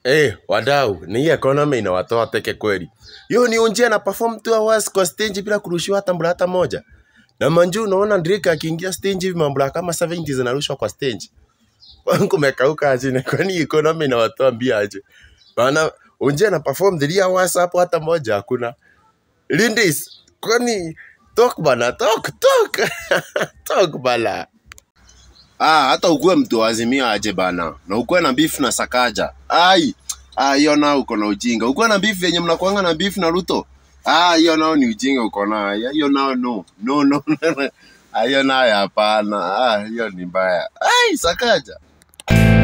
Eh, wadau, ni hii economy inawatoa teke kweli. Yo ni unjia na perform two hours kwa stage bila kurushiwa hata mbula hata moja. Na manju unaona Drake akiingia stage hivi mambula kama 70 zinarushwa kwa stage. Wangu mekauka aje kwani economy inawatoa mbia aje. Maana unjia na perform 3 hours hapo hata moja hakuna. Lindis, kwani talk bana, talk, talk. talk bala. Ah, hata ukuwe mtu wa Azimio aje bana, na ukuwe na beef na Sakaja. Ai, ah, hiyo nao uko na ujinga. Ukuwe na beef yenye mnakuanga na beef na Ruto. Ah, hiyo nao ni ujinga uko nayo. Hiyo nao no. No, no. Ah, hiyo nayo hapana. Ah, hiyo ni mbaya. Ai, Sakaja.